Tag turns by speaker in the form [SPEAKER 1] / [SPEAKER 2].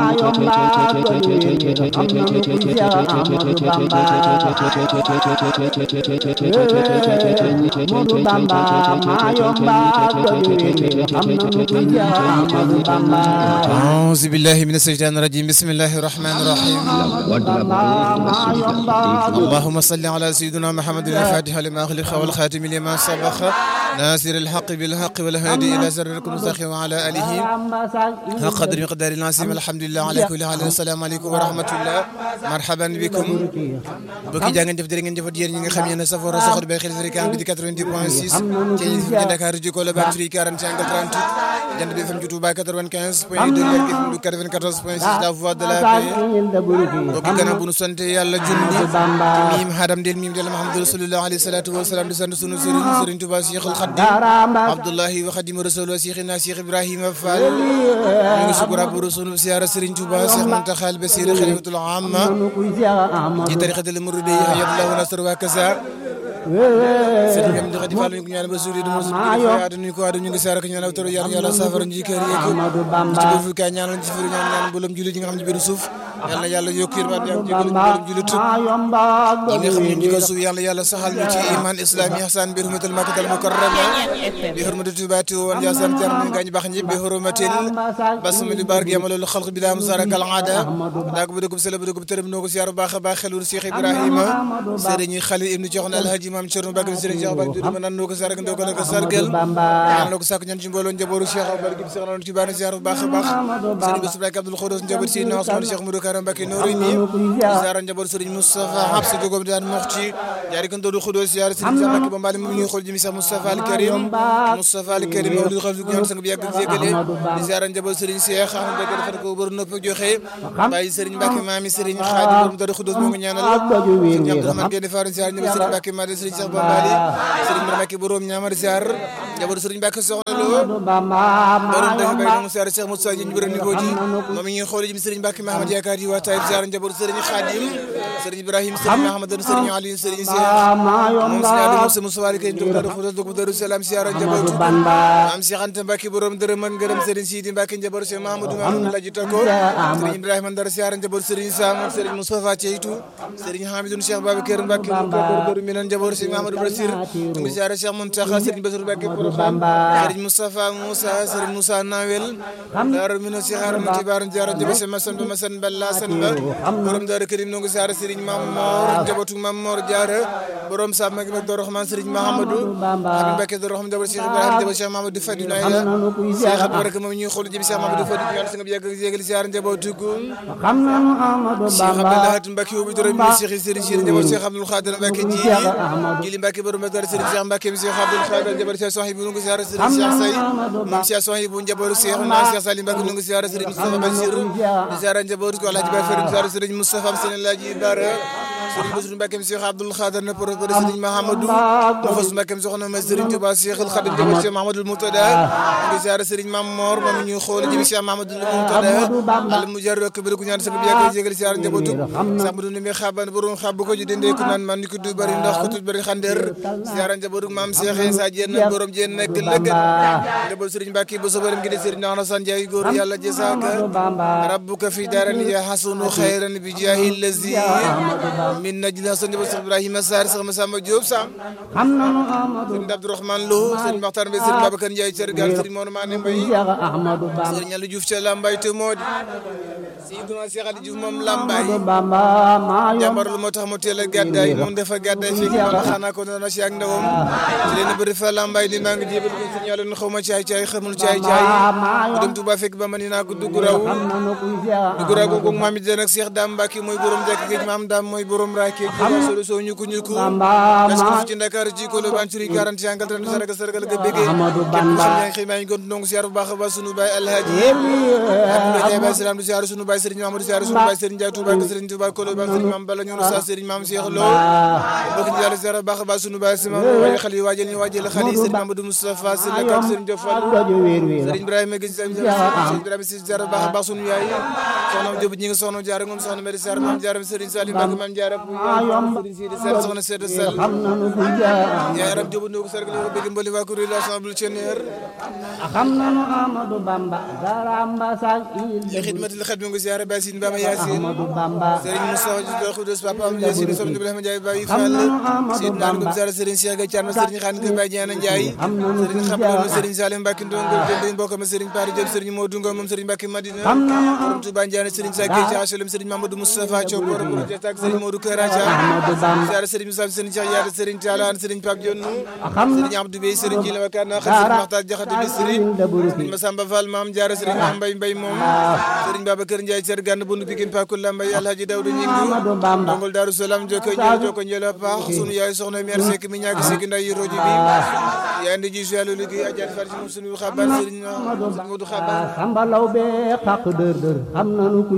[SPEAKER 1] أعوذ بالله من الشيطان الرجيم بسم الله الرحمن الرحيم اللهم صل على سيدنا محمد الفاتح لما أغلق والخاتم لما سبق ناصر الحق بالحق والهادي إلى سركم المستقيم وعلى آله حق قدر مقدار العظيم الحمد لله على كل حال السلام عليكم ورحمة الله مرحبا بكم bokki jaa ngeen jëf jërë ngeen jëfat yéen ñi nga xam yéen a safoo a soxor bay xel fréquence bi di 90 point 6 ci ñi fi Dakar ji ko la ban tri 45 38 jant bi FM ci Touba 95 point 2 Lergui FM 94 point 6 la voix de la paix bokki gannaaw bu nu sant yàlla junni miim hadam del miim del Muhammadu rasulullah alayhi salatu wa salaam di sant sunu sëriñ sëriñ Touba Cheikhul Khadim Abdullahi wa Khadim Rasul Cheikhina Cheikh Ibrahima Fall ñu ngi sukura bu sunu siyaara sëriñ Touba Cheikh Muntaxa al Basir Khalifatul Amma ci tariqatul muridi yadallahu nasr wa kasa sëriñ bi am di xadi fall ñu ko ñaan ba suuri du mosu yaatu ñu ko waadu ñu ngi saara ko ñaan toro yàlla yàlla saafara ñu kër yeeg ci bu fu kaay ñaanal ci firu ñaan ñaan mboolem jullit yi nga xam ne biir suuf yàlla yàlla yokk yërmande ak jégal mboolem jullit yi nga xam ne ñu ko suuf yàlla yàlla saxal ñu ci iman islam ihsan bi hurmatil makkatal mukarrama bi hurmati tubaati woon yasan jar ñu gaañ baax ñi bi hurmatil basmali bark yamalul xalq bi la musaraka al aada daak bu dugub sele bu dugub tërëm noo ko siyaar baax a baax xelul Cheikh Ibrahima sëriñ Xalil ibnu Joxna alhaji maam Cerno Bakar sëriñ Cheikh Bakar Dudu ma nan noo ko sargal ndoo ko la ko sargal ñaan noo ko sàkk ñaan ci mbooloo njabooru Cheikh Abdou Bakar Cheikh noonu ci baana siyaar bu baax a baax sëriñ Bass Abdoulaye Abdoul Khodos njaboot si Ousmane Cheikh Modou Karam Mbacké noori ni siyaara njaboot sëriñ Moustapha Habsa jogom daan moxti jaari kan doodu Khodos siyaara sëriñ Cheikh Mbacké ba mbaali mu ñuy xool jëmi Cheikh Moustapha Al Karim Moustapha Al Karim mawlid xam ñaan sang bi yàgg jégale di siyaara njaboot sëriñ Cheikh xam nga defal ko bër nopp joxe bàyyi sëriñ Mbacké maami sëriñ Khadim borom doodu Khodos moo ngi ñaanal sëriñ Abdourahmane Gueye faran siyaara njaboot sëriñ Mbacké Madé sëriñ Cheikh Bambali sëriñ Mor Mbacké borom ñaamar siyaar njaboot sëriñ Mbacké soxna lo borom dafa bay na mu siyaar Cheikh Moussa ñu bëre ni ko ji moom ñuy xool ji sëriñ Mbacké Mahamad yaakaar yi waa Taïb siyaar njaboot sëriñ Khadim sëriñ Ibrahim sëriñ Mahamad sëriñ Ali sëriñ Cheikh moom sëriñ Ali Moussa Moussa Wali kay dum daru xudos dugub daru salam siyaar njaboot am Cheikh Anta Mbacké borom dërëm man ngërëm sëriñ Sidi Mbacké njaboot Cheikh Mahamadou Mamadou Laji Tako sëriñ Ibrahima Ndar siyaar njaboot sëriñ Sam sëriñ Moustapha Ceytu sëriñ Hamidou Cheikh Babacar Mbacké góor mi nan njaboot Cheikh Mahamadou Basir ngi siyaare Cheikh Mountakha sëriñ Bassirou Mbacké Porokhane sëriñ Moustapha Moussa sëriñ Moussa Nawel daaru mi no si xaaram ci baaru jaara jabe se masan ba masan balla san ba borom daara karim noo ngi siyaare sëriñ Mam Mor njabootu Mam Mor Jaara borom sa magi mag Doro Rahman sëriñ Mahamadou Habib Mbacké Doro Rahman njaboot Cheikh Ibrahima njaboot Cheikh Mahamadou Fadi Nayla Cheikh Abdou Baraka moom ñuy xool jëbi Cheikh Mahamadou Fadi ñaan sa nga bi yàgg yégal siyaare njabootu ko Cheikh Abdoulahat Mbacké wu bi doro mi Cheikh sëriñ Cheikh njaboot Cheikh Abdoul Khadir Mbacké jili jili Mbacké borom daara sëriñ Cheikh Mbacké mi Cheikh Abdoul Khadir njaboot Cheikh Sohibou noo ngi siyaare sëriñ Cheikh Say moom Cheikh Sohibou njabootu Cheikh na Cheikh Salim Mbacké noo ngi siyaare sëriñ Moustapha Bachir di siyaare njabootu ko Alhaji Baye Farim siyaare sëriñ Moustapha am sëriñ Alhaji Bara sëriñ Bassirou Mbacké mi Cheikh Abdoul Khadir na pour sëriñ Mahamadou mo fas Mbacké mi soxna ma sëriñ Touba Cheikh al Khadim njaboot Cheikh Mahamadou Moutada ngi siyaare sëriñ Mam Mor moom ñuy xool jëm Cheikh Mahamadou Moutada al mujarrad ko bi ko ñaan sa bi yàgg jégal siyaare njabootu Samadou ni mi xaban borom xab ko ji dende ko naan man ni ko du bari ndox ko tut bari xander siyaare njabootu maam Cheikh Issa Diène borom Diène nekk lëgg njaboot sëriñ Mbacké bu so borom gi de sëriñ Ahna San Ndiaye góor yàlla jësaaka rabbuka fi daran ya hasunu khayran bi jahi lazi min najla sa njaboot Cheikh Ibrahima Sarr sax ma Samba Diop sam sëriñ Abdourahmane Lo sëriñ Makhtar Mbaye sëriñ Babacar Ndiaye Sergal sëriñ Mor Mané Mbaye sëriñ Aliou Diouf ca Lambaye te moo di Seydina Cheikh Aliou Diouf moom Lambaye jàmbar lu moo tax mu teel a gàddaay moom dafa gàddaay fekk wala xanaa ko noonu si ak ndawam ci leen bëri fa Lambaye di maa ngi jébal ko sëriñ Aliou xaw ma caay caay xamul caay caay mu dem Touba fekk ba ma ni naa ko dugg raw dugg raw googu maam it nag Cheikh Dame Mbacké mooy borom jàkk géej maam Dame mooy borom raake solo soo ñuku ñuku parce que ci Dakar ci ko le ban suri 40 yangal tan sargal sargal ga bëggee kenn xam yaa ngi xëy maa ngi gont ndongo siyaar bu baax a baax sunu baay Alhaji Abdoulaye Ndiaye Baye Salam du siyaar sunu baay Serigne Mamadou siyaar sunu baay Serigne Ndiaye Touba Serigne Touba ko le ban Serigne Mame Balla ñoonu sa Serigne Mame Cheikh Lo bokk ci yàlla siyaar bu baax a baax sunu baay sama waye xale yi waajal ñu waajal xale yi Serigne Mamadou Moustapha Serigne Kak Serigne Diop Fall Serigne Ibrahima Gueye Serigne Ibrahima si siyaar bu baax a baax sunu yaay soxna Jóob ñi ngi soxna jaara ngom soxna Mari Sarr maam jaara Serigne Salim Mbacke maam jaara bu Serigne Sidi Sarr soxna Seydou Sall
[SPEAKER 2] xam nanu bu jaar
[SPEAKER 1] yaay Aram Jóob ndoo ko sargal ko bëgg mbali waa kuréel l'Assemblée Thionéer
[SPEAKER 2] xam nanu Amadou Bamba garamba sak il
[SPEAKER 1] li xidmatil xet mi ngi ziara Basine Bama Yacine
[SPEAKER 2] Amadou Bamba
[SPEAKER 1] Serigne Moustapha Diouf Khoudoss Papa am Yacine Sow Ibrahima Ndiaye Baye Fall Sidna Ngom Zara Serigne Cheikh Gaye Thiam Serigne Khane Gueye Baye Diana Ndiaye Serigne Xabalo Serigne Salim Mbacke Ndongol Dende mbokk ma Serigne Pari Diop Serigne Modou Ngom moom Serigne Mbacke Madina
[SPEAKER 2] xam nanu
[SPEAKER 1] borom Touba Ndiané Serigne Sa Gueye Thiam Asalem Serigne Mamadou Moustapha Thiaw borom projet ak Serigne Modou Karacha
[SPEAKER 2] Amadou Bamba
[SPEAKER 1] ziara Serigne Moussa Serigne Cheikh Yaata Serigne Talla Serigne Pape Dionnou
[SPEAKER 2] xam
[SPEAKER 1] Serigne Abdou Bey Serigne Djila Wakana Serigne Makhtar Diakhaté Bisri
[SPEAKER 2] daburu
[SPEAKER 1] Serigne Massamba Fall Maam Diarra Serigne Mame Mbaye Mbaye moom Serigne Babacar Ndiaye Ser Gane Bundu Pikine Pakula Mbaye Alhaji Daouda Ñingu
[SPEAKER 2] Amadou Bamba
[SPEAKER 1] Dongol Darou Salam joko njël joko njël a paax sunu yaay soxna mère Seck mi ñaagi Seck nday yi roji bi yaay ndi ji yàlla liggéey ajaat far ci moom sunu xabaar Serigne Modou Xabaar
[SPEAKER 2] sambalaw be xaq dër dër xam nanu ku